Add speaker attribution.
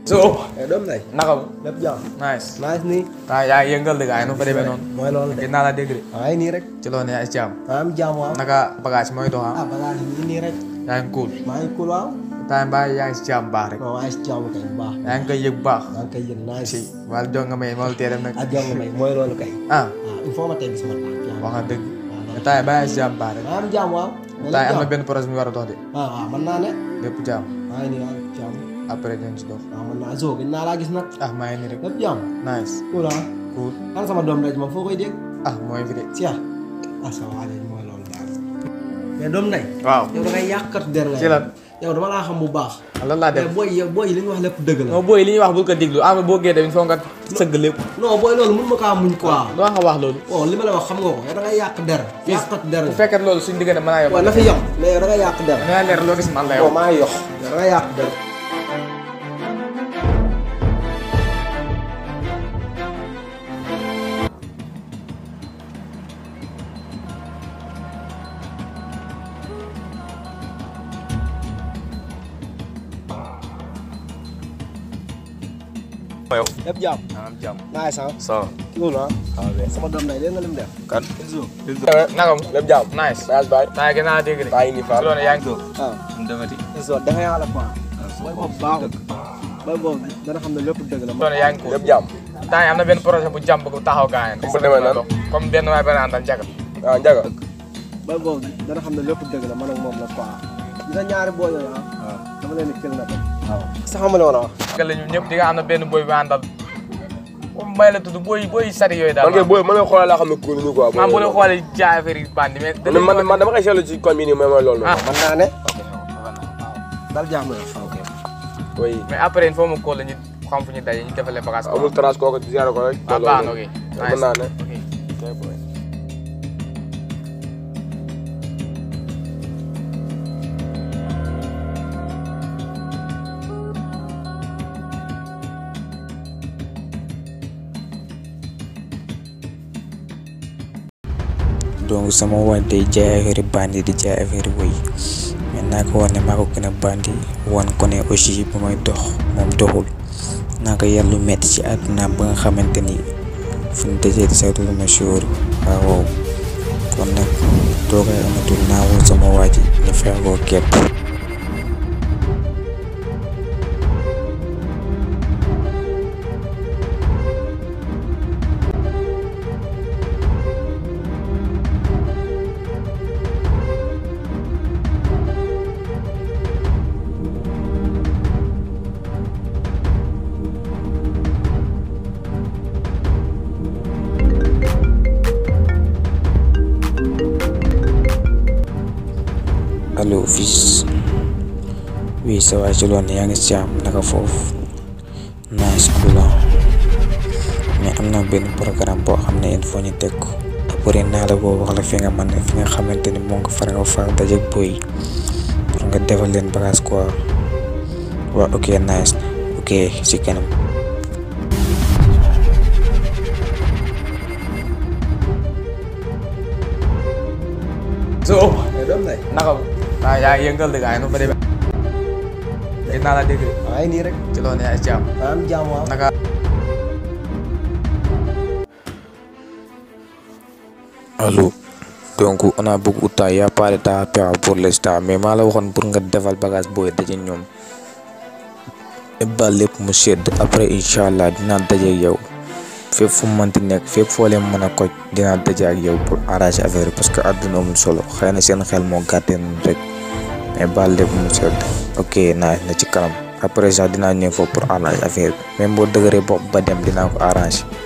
Speaker 1: so
Speaker 2: doom lay
Speaker 1: naka mu
Speaker 2: lépp jàmm
Speaker 1: nice
Speaker 2: nice nii
Speaker 1: ah yaa ngi yëngal de gars yi nu fa demee noonu
Speaker 2: mooy loolu de
Speaker 1: gis naa la dégg de
Speaker 2: waaye nii rek
Speaker 1: ci loolu yaa ngi ci am
Speaker 2: maa am jàmm waaw
Speaker 1: naka bagage mooy dox ah
Speaker 2: ah bagage yi nii rek
Speaker 1: yaa ngi cool
Speaker 2: maa ngi cool waaw
Speaker 1: time baa yaa ngi si jàmm baax rek
Speaker 2: non maa ngi si jàmm kay bu baax
Speaker 1: yaa ngi koy yëg bu baax
Speaker 2: maa ngi koy yëg nice
Speaker 1: si wàllu jong nga may ma tee dem nag
Speaker 2: ak jàmm may mooy loolu kay
Speaker 1: ah
Speaker 2: waaw il faut ma teg sama tànk yaa
Speaker 1: wax nga dëgg mais time baa yaa ngi si jàmm baax rek
Speaker 2: maa am jàmm waaw
Speaker 1: time am na benn projet mu war a dox de
Speaker 2: ah waaw mën naa ne
Speaker 1: lépp jàmm
Speaker 2: maa ngi nii waaw jàmm
Speaker 1: après dinañ si dox
Speaker 2: waaw mën naa zo gën naa laa gis nag
Speaker 1: ah maa ngi nii rek
Speaker 2: lépp jàmm
Speaker 1: nice
Speaker 2: cool ah
Speaker 1: cool
Speaker 2: kan sama doom ndey moom foo koy dégg
Speaker 1: ah mooy fi de
Speaker 2: Sia ah sa waa léegi mooy loolu daal mais doom ndey
Speaker 1: waaw
Speaker 2: yow da ngay yàqat der nga
Speaker 1: ci lan
Speaker 2: yow dama laa xam bu baax
Speaker 1: lan laa def
Speaker 2: mais booy yow booy li ñu wax lépp dëgg la
Speaker 1: non booy li ñuy wax bul ko diglu am boo gee tamit foog nga sëgg lépp
Speaker 2: non booy loolu mun ma kaa muñ quoi
Speaker 1: lu wax nga wax loolu
Speaker 2: oh li ma la wax xam nga ko yow da ngay yàq der yàqat der
Speaker 1: bu
Speaker 2: nga
Speaker 1: fekkee loolu suñu diggante mën naa yow
Speaker 2: waaw na fi yem mais yow da ngay yàq der
Speaker 1: da nga leer loo gis man la
Speaker 2: yow
Speaker 1: yow
Speaker 2: maa ngi yox yow da ngay yàq der
Speaker 3: yow
Speaker 2: lépp jàmm
Speaker 1: am jàmm
Speaker 2: naay sax
Speaker 3: ça
Speaker 2: cool ah sama doom ndey léegi nga lim def
Speaker 3: kan
Speaker 1: naka mu
Speaker 3: lépp jàmm
Speaker 1: nice
Speaker 2: voyage baay
Speaker 1: naa gën naa dégg de
Speaker 3: baa ngi nii
Speaker 1: ci
Speaker 3: Fall
Speaker 1: loolu yaa ngi toog
Speaker 2: ah
Speaker 3: defati
Speaker 2: so da ngay yàlla quoi booy boobu baaxul booy boobu dana xam ne lépp dëgg la
Speaker 1: ci loolu yaa ngi cool
Speaker 3: lépp jàmm
Speaker 1: temps yi am na benn projet bu jàmm bu taxaw gaa yi
Speaker 3: Comme bu demee nan?
Speaker 1: comme benn waay benn àndal jagal
Speaker 3: ah njaga
Speaker 2: booy boobu dana xam ne lépp dëgg la man ak moom la quoi dina ñaari booy yooyu ah dama leen di kil na dem waaw sax xamale woon a wax
Speaker 1: jagal la ñu ñëpp di nga am na benn boy bu àndal comme mbay la tudd boy boy sari yooyu daal
Speaker 3: man kay booy man kay xoolal laa xam ne kuul ñu quoi
Speaker 1: maam bu la xoolee jaay affaire yi bandi mais
Speaker 3: man man man dama koy seetlu ci koñ bi nii mooy mooy loolu
Speaker 1: ah
Speaker 2: mën naa ne dal jàmm na ok
Speaker 3: oui
Speaker 1: mais après il faut mu kóol la ñu xam fu ñu daje ñu defalee bagage
Speaker 3: amul trace kooku ziare ko rek
Speaker 1: ah baax na ok
Speaker 3: mën naa ne
Speaker 1: ok
Speaker 4: donc sama waaj day jaay affaire bandi di jaay affaire woy mais naa ko war ne maa ko gën a bandi wan ko ne aussi bu may dox moom doxul naa ko yar lu metti ci àdduna ba nga xamante ni fu ñu dajee di saytu lu ma sóor waaw kon nag toogay amatul naa woo sama waaj ñu fexe koo kepp allo fils oui ça va ci loolu yaa ngi si jàmm naka foofu nice cool ah. mais am na benn programme boo xam ne il faut ñu teg ko après naa la boo wax la fi nga mën fi nga xamante ni moo nga far nga far dajeeg boy pour nga defal leen bagage quoi waaw ok nice ok si kanam.
Speaker 1: so
Speaker 2: mais doom ndey
Speaker 1: naka mu ah yaa ngi yëngal de gars yi nu fa demee gis naa la dégg de
Speaker 2: waaye nii rek
Speaker 1: ci loolu yaa ngi ci am
Speaker 2: maa am jàmm waaw
Speaker 1: naka
Speaker 4: allo donc on a beaucoup de temps y a pas de temps à perdre pour l'instant mais maa la waxoon pour nga defal bagage booy daje ñoom ba lépp mu sedd après incha allah dinaa daje ak yow fépp fu mu mënti nekk fépp foo leen mën a koj dinaa daje ak yow pour arranger affaire parce que àdduna amul solo xëy na seen xel moo gàttee noonu rek mais ba lépp mu sedd ok naa na ci kanam après sax dinaa ñëw foofu pour arranger affaire bi même boo dëgëree bopp ba dem dinaa ko arranger.